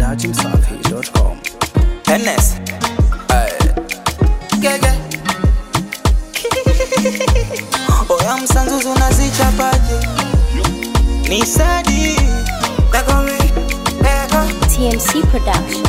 dachimsafi.com. Hennes. Gege. Oya msanzuzu nazichapaje? Ni sadi. Takome. Ego. TMC Production.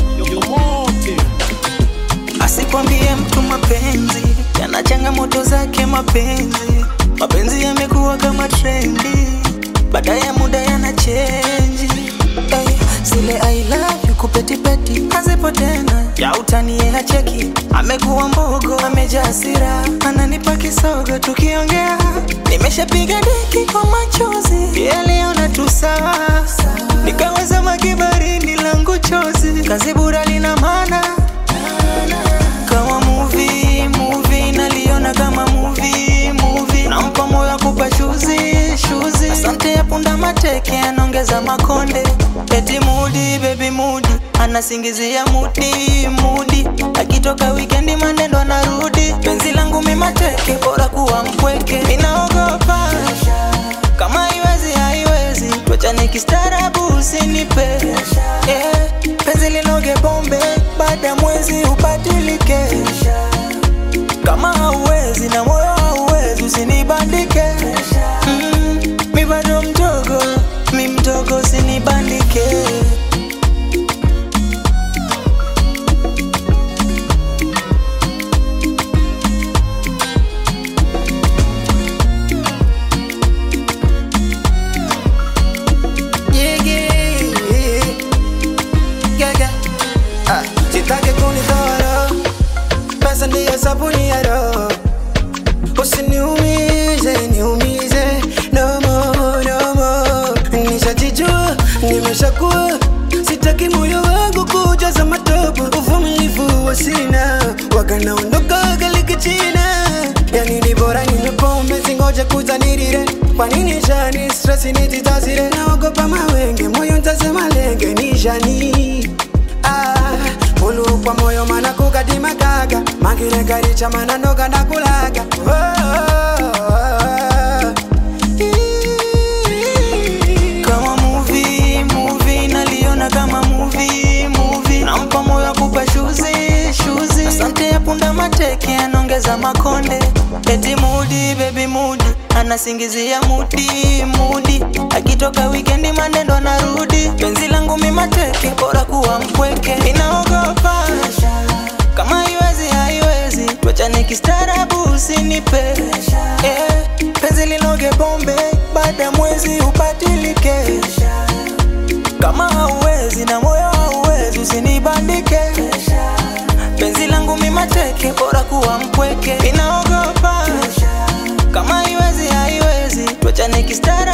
Asikwambie mtu mapenzi yana changamoto zake. Mapenzi mapenzi yamekuwa kama trendi, baada ya muda yana chenji. Hey, zile I love you kupetipeti hazipo tena, ya utani yeye hacheki, amekuwa mbogo, amejaa hasira, ananipa kisogo tukiongea, nimeshapiga deki kwa machozi, yaliona tu sawa, nikaweza makibarini langu chozi, kazi bura lina maana kama movie movie naliona kama movie movie nampa moyo kupa shuzi shuzi asante ya punda mateke anaongeza makonde eti mudi baby mudi anasingizia mudi mudi akitoka wikendi manendo anarudi penzi langu mimateke bora kuwa mpweke ninaogopa kama haiwezi haiwezi twachane kistaarabu usinipe yeah. penzi linoge pombe baada ya mwezi ubadilike kama hauwezi na moyo hauwezi usinibandike mm, mi bado mdogo mi mdogo usinibandike Yeah, yeah, yeah, yeah. Ah, sitaki kunidhara, pesa ndiyo sabuni ya roho. Usiniumize, niumize, no more, no more. Nishajijua, nimeshakuwa, sitaki moyo wangu kujaza matope. Uvumilivu wa sina, wakanaondoka galiki china. Yani ni bora ninywe pombe, singoje kuzanirire. Kwa nini shani stress nititazire? Naogopa mawenge, moyo ntasema lenge nishani Ah, ulu kwa moyo mana kukadima kaga magire garicha mana noga nakulaga oh, oh, oh. kama movie movie naliona kama movie movie nampa moyo kupa shuzi shuzi asante ya punda mateke anaongeza makonde eti mudi baby mudi anasingizia mudi mudi akitoka wikendi manendo anarudi penzi langu mimateke bora kuwa mpweke inaogopa kama haiwezi haiwezi twachane kistaarabu usinipe yeah. penzi linoge bombe baada ya mwezi ubadilike kama hauwezi na moyo hauwezi usinibandike penzi langu mimateke bora kuwa mpweke inaogopa kama haiwezi haiwezi twachane kistaarabu